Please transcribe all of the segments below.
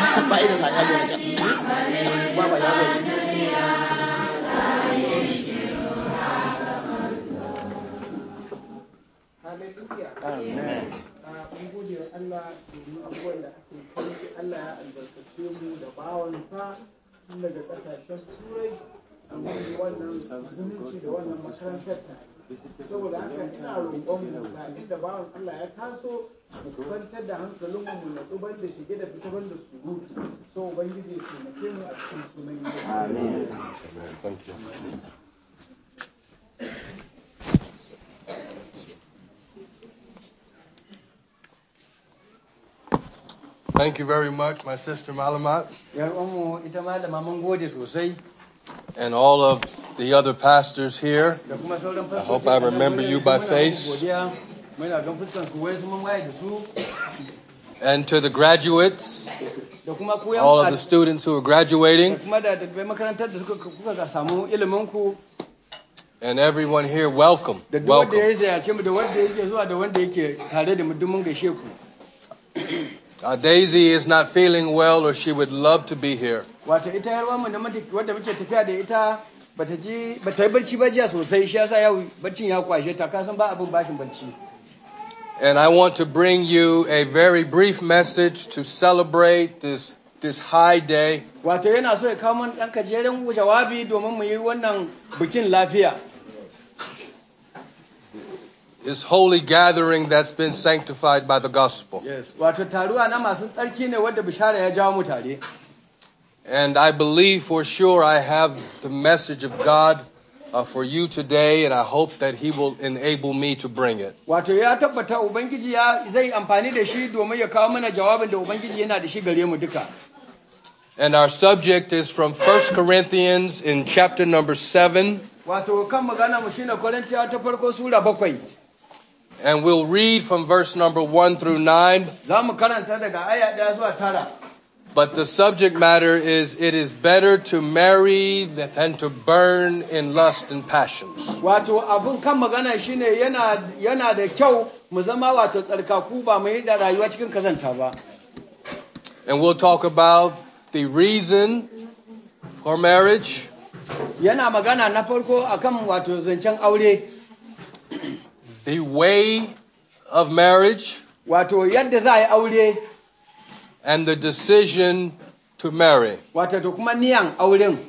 ba irin sa ya gona ba ba ya gona Hallelujah. Ah, mun gode wa Allah domin abubuwan da ake kai Allah ya albarkace mu da bawansa tun daga kasashen turai a wani wannan zumunci da wannan makarantar ta saboda haka ina roƙon mu ga da bawan Allah ya taso mu kwantar da hankalin mu na duban da shige da fita da surutu so ubangiji ya taimake mu a cikin sunan Yesu amen Thank you. Thank you very much, my sister Malamat, yar uwanmu ita malama mun gode sosai and all of the other pastors here. da kuma sauran I hope I remember you by face. godiya muna gan fuskan ku wai su mun waye da su And to the graduates, da kuma ku yan all of the students who are da graduating, kuma da dalibai makarantar da suka kuka ga samu ilimin ku and everyone here, welcome. da duk wanda Welcome. ya ziyarce mu da wanda yake zuwa da wanda yake tare da mu duk mun gaishe ku Uh, Daisy is not feeling well, or she would love to be here. wato ita yar uwanmu da muke- wadda muke tafiya da ita bata ji bata yi barci ba jiya sosai shi yasa yau barcin ya kwashe ta kasan ba abin bashin barci And I want to bring you a very brief message to celebrate this, this high day. wato yana so ya kawo mana ɗan gajeren jawabi domin mu yi wannan bikin lafiya This holy gathering that's been sanctified by the gospel. Yes. Wato taruwa na masu tsarki ne wadda bishara ya jawo mu tare. And I believe for sure I have the message of God uh, for you today, and I hope that He will enable me to bring it. Wato ya tabbata Ubangiji ya zai amfani da shi domin ya kawo mana jawabin da Ubangiji yana da shi gare mu duka. And our subject is from 1 Corinthians in chapter number 7, Wato kan magana mu shine Korintiya ta farko sura bakwai. and we'll read from verse number 1 through 9. Za mu karanta daga aya ɗaya zuwa tara. But the subject matter is it is better to marry than to burn in lust and passions. Wato abun kan magana shine yana yana da kyau mu zama wato tsarkaku ba mu yi da rayuwa cikin kazanta ba. And we'll talk about the reason for marriage, Yana magana na farko akan wato zancen aure. the way of marriage, Wato yadda za a yi aure and the decision to marry. wato da kuma niyan auren.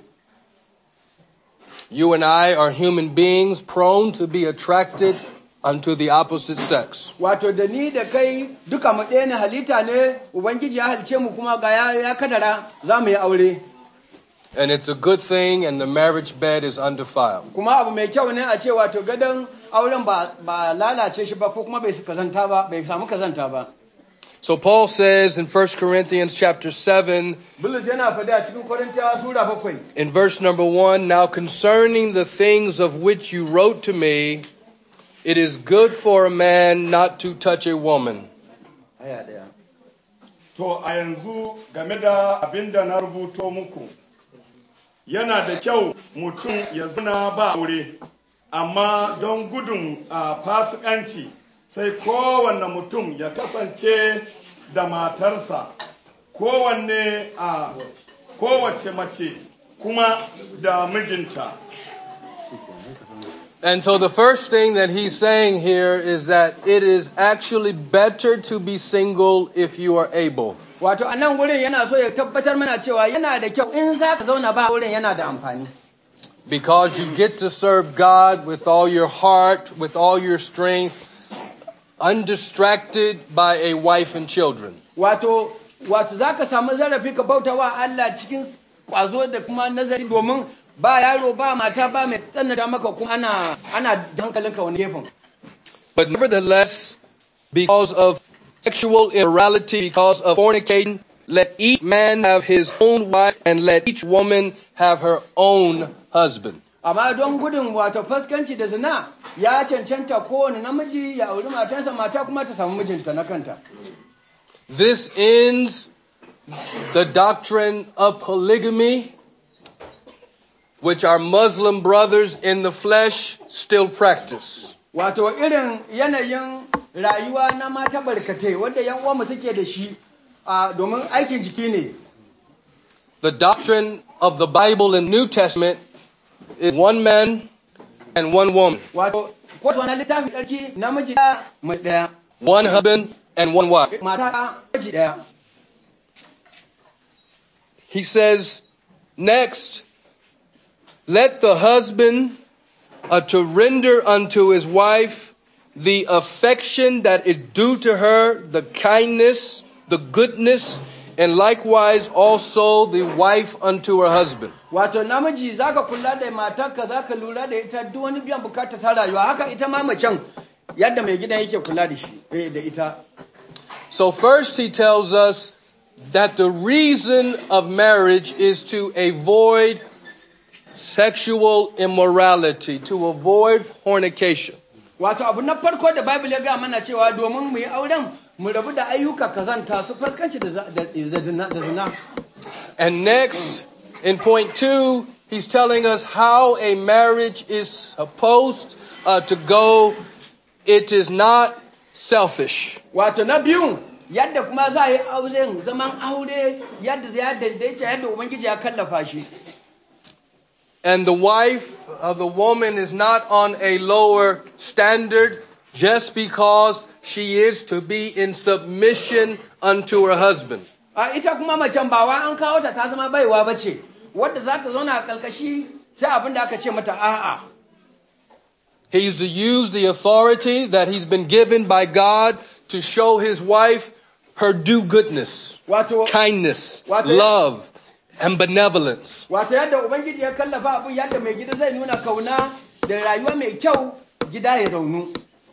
You and I are human beings prone to be attracted unto the opposite sex. Wato da ni da kai duka mu ɗaya ne halitta ne Ubangiji ya halice mu kuma ga ya, ya kadara za mu yi aure. And it's a good thing, and the marriage bed is undefiled. Kuma abu mai kyau ne a ce wato gadon auren ba, ba lalace shi ba ko kuma bai kazanta ba bai samu kazanta ba. So Paul says in 1 Corinthians chapter 7, Bulus yana faɗi a cikin Korintiyawa sura bakwai. in verse number 1, now concerning the things of which you wrote to me, it is good for a man not to touch a woman. Aya ɗaya. To a yanzu game da abin da na rubuto muku, yana da kyau mutum ya zina ba aure, amma don gudun a fasikanci sai kowanne mutum ya kasance da matarsa, kowanne a kowace mace kuma da mijinta. And so the first thing that he's saying here is that it is actually better to be single if you are able. Wato a nan wurin yana so ya tabbatar mana cewa yana da kyau in za ka zauna ba wurin yana da amfani. Because you get to serve God with all your heart, with all your strength, undistracted by a wife and children. Wato, wato za ka samu zarafi ka bauta wa Allah cikin kwazo da kuma nazari domin ba yaro ba mata ba mai tsananta maka kuma ana ana hankalinka wani gefen. But nevertheless, because of sexual immorality, because of fornicating, let each man have his own wife and let each woman have her own husband. Amma don gudun wato faskanci da zina ya cancanta kowane namiji ya auri matarsa mata kuma ta samu mijinta na kanta. This ends the doctrine of polygamy, which our Muslim brothers in the flesh still practice. Wato irin yanayin rayuwa na mata barkatai wanda yan uwanmu suke da shi a domin aikin jiki ne The doctrine of the Bible in New Testament is one man and one woman, wato ko wani littafin sarki namiji ɗaya mai ɗaya one husband and one wife. mata ɗaya miji ɗaya He says, next, let the husband uh, to render unto his wife the affection that is due to her, the kindness, the goodness, and likewise also the wife unto her husband. wato namiji zaka kula da matarka zaka lura da ita duk wani biyan bukata ta rayuwa haka ita ma macen yadda mai gidan yake kula da shi eh, da ita So, first, he tells us that the reason of marriage is to avoid sexual immorality, to avoid fornication. wato abu na farko da bible ya ga mana cewa domin mu yi auren mu rabu da ayyuka kazanta su fuskanci da za- da da zina da zina And next, in point two, he's telling us how a marriage is supposed uh, to go. It is not selfish. wato na biyu yadda kuma za a yi auren zaman aure yadda ya daidaita yadda ubangiji ya kallafa shi And the wife of the woman is not on a lower standard just because she is to be in submission unto her husband. a ita kuma macen ba wa an kawo ta ta zama baiwa ba ce wadda za ta zauna a kalkashi sai abin da aka ce mata a'a He's to use the authority that he's been given by God to show his wife her due goodness, wato kindness, What? love, and benevolence. wato yadda ubangiji ya kallafa abin yadda mai gida zai nuna kauna da rayuwa mai kyau gida ya zaunu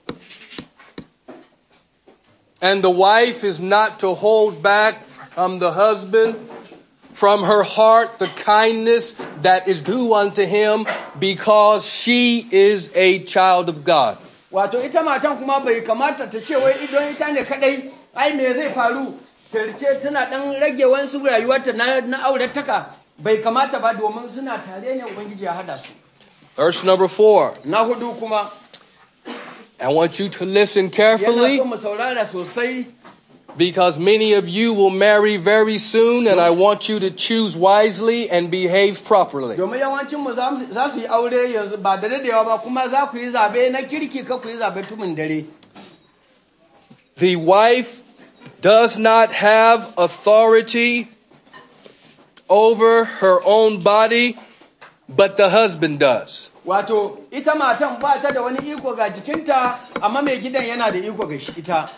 And the wife is not to hold back from the husband, from her heart, the kindness that is due unto him because she is a child of God. wato ita matan kuma bai kamata ta ce wai idon ita ne kadai ai me zai faru ta ce tana dan rage wasu rayuwarta na, na aurataka bai kamata ba domin suna tare ne ubangiji ya hada su Verse number four. na hudu kuma I want you to listen yana carefully so mu saurara sosai because many of you will marry very soon and I want you to choose wisely and behave properly. domin yawancin mu za mu- za su yi aure yanzu ba da dadewa ba kuma za ku yi zabe na kirki ka ku yi zabe tumin dare The wife does not have authority over her own body, but the husband does. wato ita matan ba ta da wani iko ga jikinta amma mai gidan yana da iko ga shi ita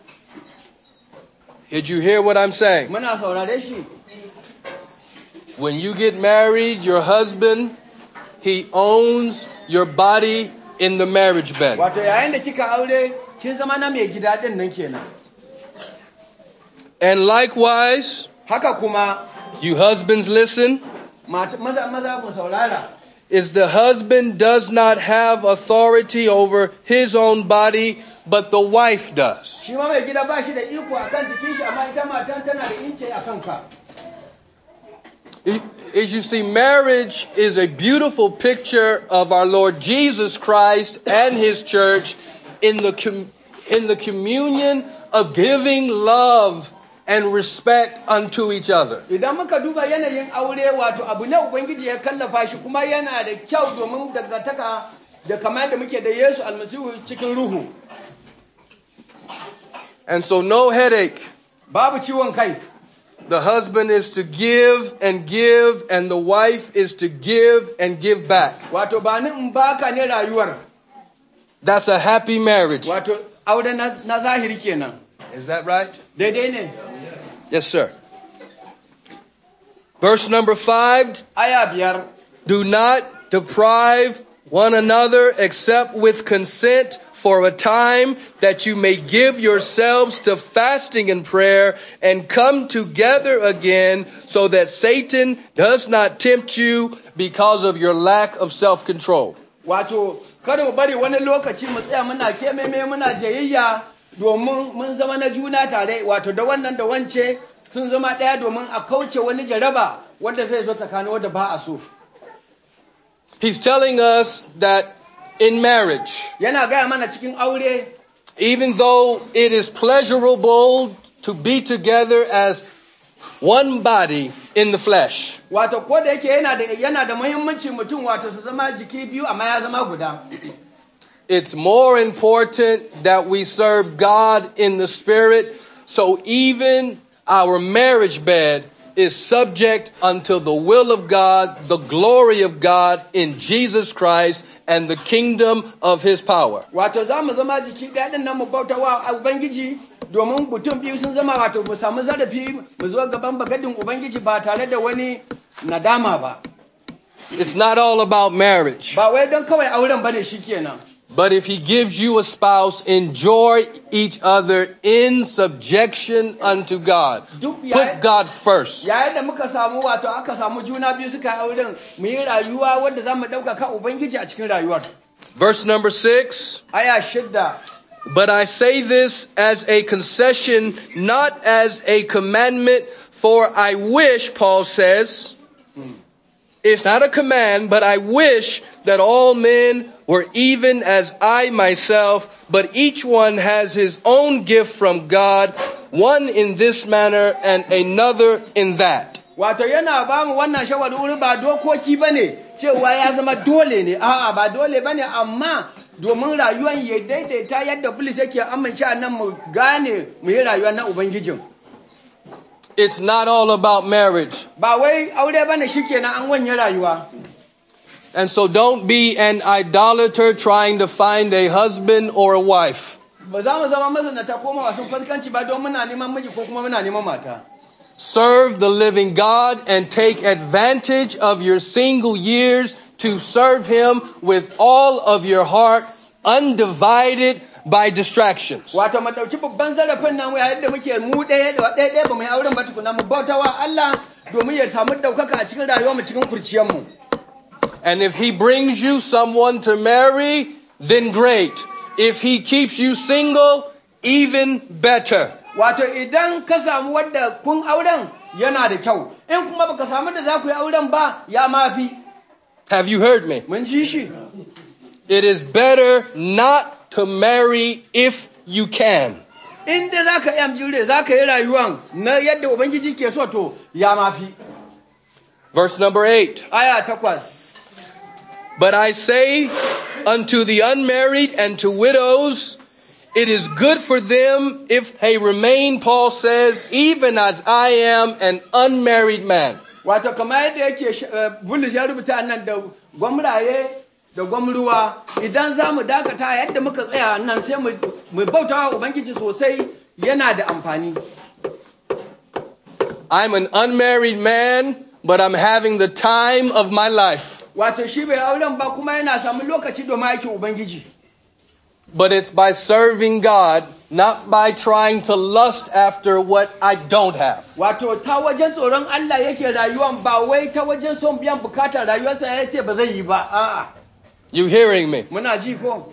Did you hear what I'm saying? muna saurare shi When you get married, your husband, he owns your body in the marriage bed. wato yayin da kika aure kin zama na mai gida din nan kenan And likewise, haka kuma you husbands listen, mata- maza maza ku saurara is the husband does not have authority over his own body, but the wife does. shi ma mai gida ba shi da iko akan jikin shi amma ita matan tana da ince a kanka As you see, marriage is a beautiful picture of our Lord Jesus Christ and His church in the, com- in the communion of giving love and respect unto each other. idan muka duba yanayin aure wato abu ne ubangiji ya kallafa shi kuma yana da kyau domin dangantaka da kamar da muke da yesu almasihu cikin ruhu And so, no headache. babu ciwon kai The husband is to give and give, and the wife is to give and give back. wato ba ni in baka ne rayuwar That's a happy marriage. wato aure na, na zahiri kenan Is that right? daidai ne Yes, sir. Verse number five aya biyar Do not deprive one another except with consent for a time that you may give yourselves to fasting and prayer and come together again so that Satan does not tempt you because of your lack of self control. wato kada mu bari wani lokaci mu tsaya muna kememe muna jayayya domin mun zama na juna tare wato da wannan da wance sun zama ɗaya domin a kauce wani jaraba wanda zai zo tsakanin wanda ba a so He's telling us that in marriage, yana gaya mana cikin aure even though it is pleasurable to be together as one body in the flesh. wato ko da yake yana da yana da muhimmanci mutum wato su zama jiki biyu amma ya zama guda It's more important that we serve God in the spirit. So even our marriage bed is subject unto the will of God, the glory of God in Jesus Christ, and the kingdom of his power. wato za mu zama jiki ɗaya ɗin nan mu bauta wa ubangiji domin mutum biyu sun zama wato mu samu zarafi mu zo gaban bagadin ubangiji ba tare da wani nadama ba It's not all about marriage. ba wai don kawai auren bane shikenan But if he gives you a spouse, enjoy each other in subjection unto God. Duk ya- Put God first. yayin da muka samu wato aka samu juna biyu suka yi auren mu yi rayuwa wadda za mu ɗaukaka ubangiji a cikin rayuwar Verse number six. aya shidda But I say this as a concession, not as a commandment, for I wish, Paul says, it's not a command, but I wish that all men were even as I myself, but each one has his own gift from God, one in this manner and another in that. wato yana ba mu wannan shawarwari ba dokoki ba ne cewa ya zama dole ne a'a ba dole ba ne amma domin rayuwar ya daidaita yadda bulis yake amince a nan mu gane mu yi rayuwa na ubangijin It's not all about marriage. ba wai aure ba ne shikenan an wanye rayuwa And so don't be an idolater trying to find a husband or a wife. ba za mu zama mazanata ko mawasun fuskanci ba don muna neman miji ko kuma muna neman mata Serve the living God and take advantage of your single years to serve Him with all of your heart, undivided by distractions. wato mu ɗauki babban zarafin nan yayin da muke mu ɗaya da ɗaya ɗaya ba mu yi auren ba tukuna mu bauta wa Allah domin ya samu ɗaukaka a cikin rayuwar mu cikin kurciyar mu And if He brings you someone to marry, then great. If He keeps you single, even better. wato idan ka samu wadda kun auren yana da kyau in kuma baka samu da za ku yi auren ba ya mafi Have you heard me? mun ji shi It is better not to marry if you can. inda za ka yi amjire za ka yi rayuwan na yadda ubangiji ke so to ya mafi Verse number eight. aya takwas But I say unto the unmarried and to widows, it is good for them if they remain, Paul says, even as I am an unmarried man. wato kamar yadda yake sh- eh, bulus ya rubuta nan da gwamraye da gwamruwa idan za mu dakata yadda muka tsaya nan sai mu mu bauta wa ubangiji sosai yana da amfani I'm an unmarried man, but I'm having the time of my life. wato shi bai auren ba kuma yana samun lokaci domin aikin ubangiji But it's by serving God, not by trying to lust after what I don't have. wato ta wajen tsoron Allah yake rayuwan ba wai ta wajen son biyan bukatar rayuwarsa ya ce ba zai yi ba a'a You hearing me? muna ji ko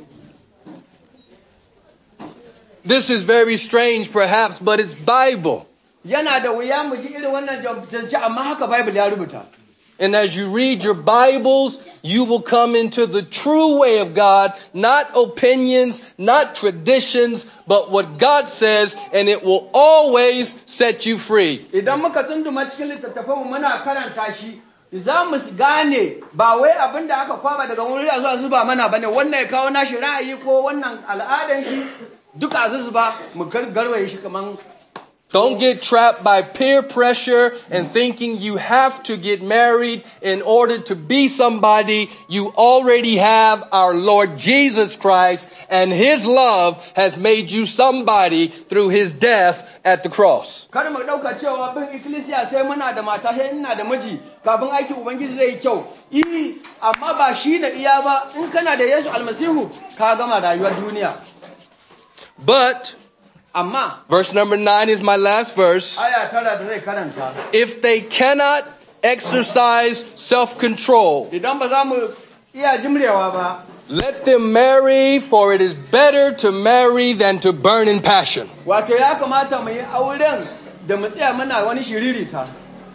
This is very strange, perhaps, but it's Bible. yana da wuya mu ji irin wannan jance amma haka bible ya rubuta And as you read your Bibles, you will come into the true way of God, not opinions, not traditions, but what God says, and it will always set you free. idan muka tsunduma cikin littattafan mu muna karanta shi za mu gane ba wai abin da aka kwaba daga wuri a zuwa zuba mana bane wannan ya kawo nashi ra'ayi ko wannan al'adan shi duka a zuzuba mu gar- garwaye shi kaman Don't get trapped by peer pressure and thinking you have to get married in order to be somebody. You already have our Lord Jesus Christ, and His love has made you somebody through His death at the cross. kada mu ɗauka cewa bin ikkilisiya sai muna da mata sai ina da miji kafin aikin ubangiji zai yi kyau i amma ba shi na iya ba in kana da yesu almasihu ka gama rayuwar duniya But amma Verse number nine is my last verse. aya tara da zai karanta If they cannot exercise self control, idan ba za mu iya jimrewa ba let them marry, for it is better to marry than to burn in passion. wato ya kamata mu yi auren da mu tsaya muna wani shiririta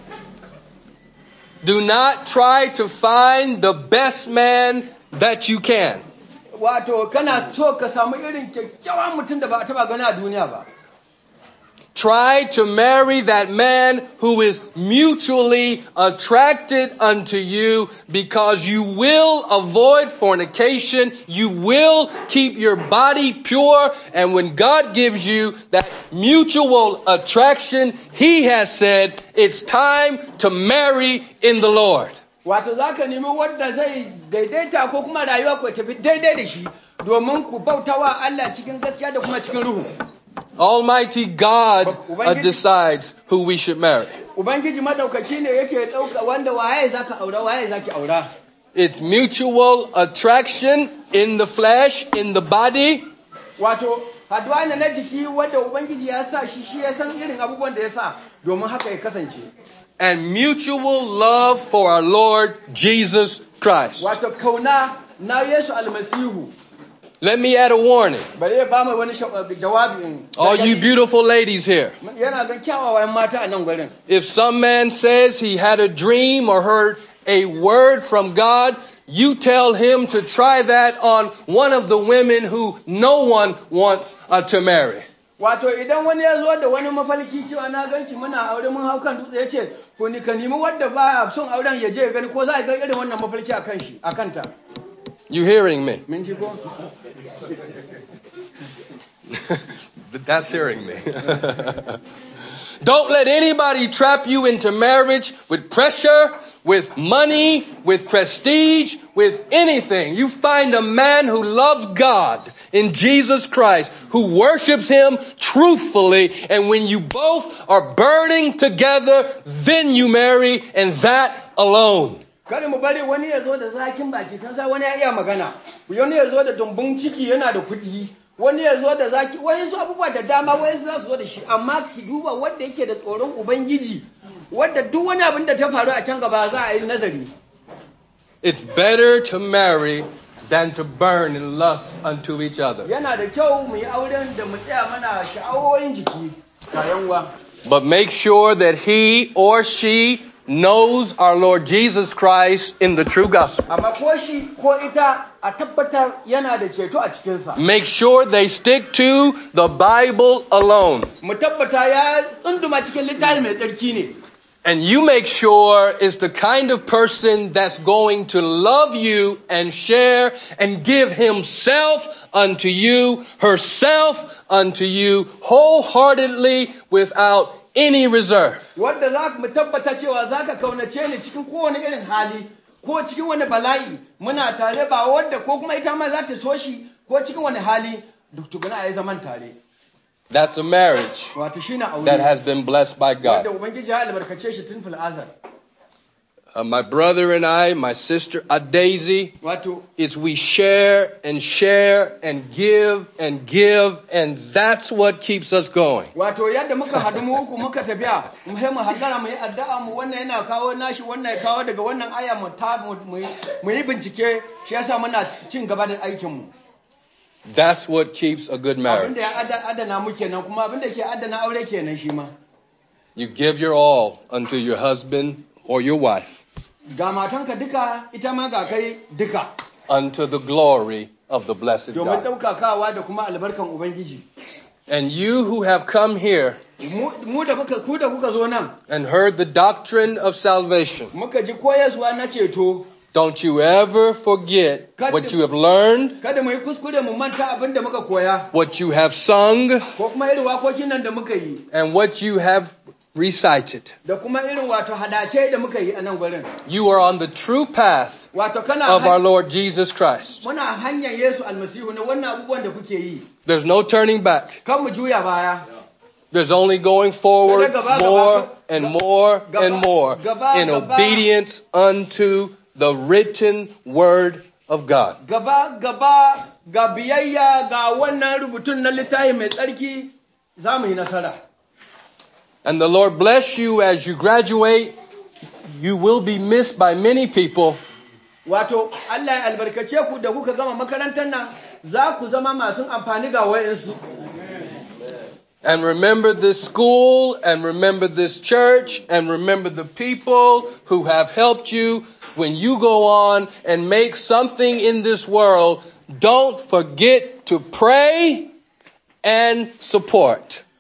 Do not try to find the best man that you can. wato kana so ka samu irin kyakkyawan mutum da ba a taba gani a duniya ba Try to marry that man who is mutually attracted unto you because you will avoid fornication. You will keep your body pure. And when God gives you that mutual attraction, He has said it's time to marry in the Lord. wato za ka nemi wadda zai daidaita ko kuma rayuwa ku tafi daidai da shi domin ku bautawa Allah cikin gaskiya da kuma cikin ruhu Almighty God uh, decides who we should marry. ubangiji madaukaki ne yake ɗauka wanda waye za ka aura waye za ki aura It's mutual attraction in the flesh, in the body, wato haduwa ne na jiki wanda ubangiji ya sa shi shi ya san irin abubuwan da ya sa domin haka ya kasance and mutual love for our Lord Jesus Christ. wato kauna na yesu almasihu Let me add a warning. bari ya ba mu wani sha- jawabi in- All you beautiful ladies here. yana ga kyawawan mata a nan gurin If some man says he had a dream or heard a word from God, you tell him to try that on one of the women who no one wants uh, to marry. wato idan wani ya zo da wani mafalki cewa na ganki muna aure mun hau kan dutse ya ce ko ni ka nemi wadda ba son auren ya je ya gani ko za a ga irin wannan mafalki a kan shi a kanta You hearing me? min ji ko That's hearing me. Don't let anybody trap you into marriage with pressure, with money, with prestige, with anything. You find a man who loves God in Jesus Christ, who worships Him truthfully, and when you both are burning together, then you marry, and that alone. kada mu bari wani ya zo da zakin baki kan sa wani ya iya magana wani ya zo da dumbun ciki yana da kuɗi wani ya zo da zaki wani su abubuwa da dama wani za su zo da shi amma ki duba wanda yake da tsoron ubangiji wadda duk wani abin da ta faru a can gaba za a yi nazari It's better to marry than to burn in lust unto each other. yana da kyau mu yi auren da mu tsaya mana sha'awoyin jiki kayan wa But make sure that he or she knows our Lord Jesus Christ in the true gospel. amma ko shi ko ita a tabbatar yana da ceto a cikinsa Make sure they stick to the Bible alone. mu tabbata ya tsunduma cikin littafi mai tsarki ne And you make sure is the kind of person that's going to love you and share and give himself unto you, herself unto you, wholeheartedly without any reserve. wadda za mu tabbata cewa za ka kaunace ni cikin kowane irin hali ko cikin wani bala'i muna tare ba wadda ko kuma ita ma za ta so shi ko cikin wani hali duk tukuna a yi zaman tare That's a marriage wato shi na aure that has been blessed by wadda God. ubangiji ya albarkace shi tun fil'azar Uh, my brother and I, my sister uh, Daisy, wato is we share and share and give and give, and that's what keeps us going. wato yadda muka haɗu mu uku muka tafiya mu sai mu hallara mu yi addu'a mu wannan yana kawo nashi wannan ya kawo daga wannan aya mu ta mu mu yi- mu yi bincike shi yasa muna cin gaba da aikin mu That's what keeps a good marriage. abinda ya ada- adana mu kenan kuma abinda ke adana aure kenan shi ma You give your all unto your husband or your wife ga matanka duka ita ma ga kai duka unto the glory of the blessed domin God. ɗaukakawa da kuma albarkan ubangiji And you who have come here mu mu da muka ku da kuka zo nan and heard the doctrine of salvation, muka ji koyaswa na ceto don't you ever forget what you have learned, kada mu yi kuskure mu manta abin da muka koya what you have sung, ko kuma irin wakokin nan da muka yi and what you have recited. da kuma irin wato hadace da muka yi a nan gurin You are on the true path wato kana of our han- Lord Jesus Christ. muna hanyar Yesu almasihu ne wannan abubuwan da kuke yi There's no turning back. kan mu juya baya There's only going forward Gaba, gaba, more gaba, and more gaba, and more gaba, in gaba. obedience unto the written word of God. gaba gaba ga biyayya ga wannan rubutun na littafi mai tsarki za mu yi nasara And the Lord bless you as you graduate. You will be missed by many people, wato Allah ya albarkace ku da kuka gama makarantar nan za ku zama masu amfani ga wayansu and remember this school, and remember this church, and remember the people who have helped you. When you go on and make something in this world, don't forget to pray and support.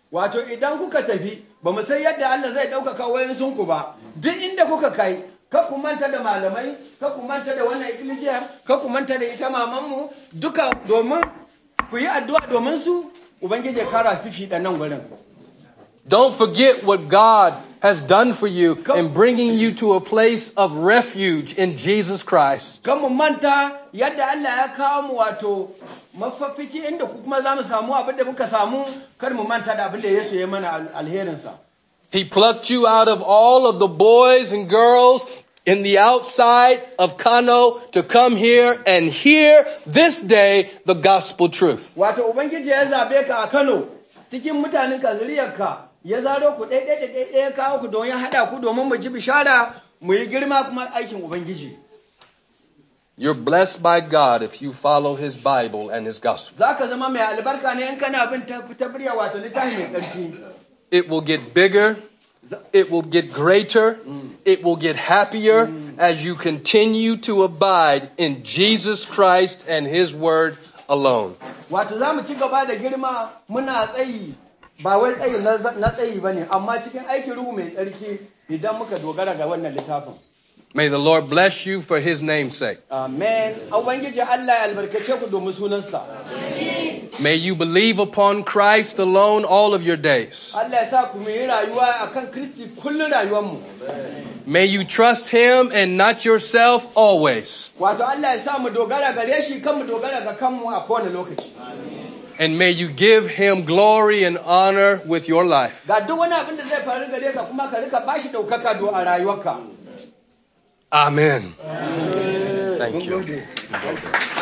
wato idan kuka tafi ba mu san yadda Allah zai ɗaukaka wayansun ku ba duk inda kuka kai ka ku manta da malamai ka ku manta da wannan ikkilisiya ka ku manta da ita mamanmu duka domin ku yi addu'a domin su ubangiji ya kara fifi da nan gurin Don't forget what God has done for you in bringing you to a place of refuge in Jesus Christ. kan mu manta yadda Allah ya kawo mu wato mafafiki inda ku kuma za mu samu abin da muka samu kar mu manta da abin da Yesu ya mana al- alherinsa He plucked you out of all of the boys and girls in the outside of Kano to come here and hear this day the gospel truth. wato ubangiji ya zabe ka a Kano cikin mutanen ka zuriyarka ya zaro ku ɗaya ɗaya ɗaya ɗaya kawo ku don ya haɗa ku domin mu ji bishara mu yi girma kuma aikin ubangiji You're blessed by God if you follow his Bible and his gospel. za ka zama mai albarka ne in kana bin tabbariya wato littafi mai tsarki It will get bigger. It will get greater. It will get happier as you continue to abide in Jesus Christ and his word alone. wato za mu ci gaba da girma muna tsayi ba wai tsayi na na tsayi ba ne amma cikin aikin ruhu mai tsarki idan muka dogara ga wannan littafin May the Lord bless you for his name's sake. amen ubangiji allah ya albarkace ku domin sunansa May you believe upon Christ alone all of your days. allah ya sa ku mu yi rayuwa akan kristi kullum rayuwarmu May you trust him and not yourself always. wato allah ya sa mu dogara gare shi kan mu dogara ga kanmu a kowane lokaci And may you give him glory and honor with your life. ga duk wani abin da zai faru gare ka kuma ka rika bashi ɗaukaka do a rayuwarka Amen. Thank Mun you. gode.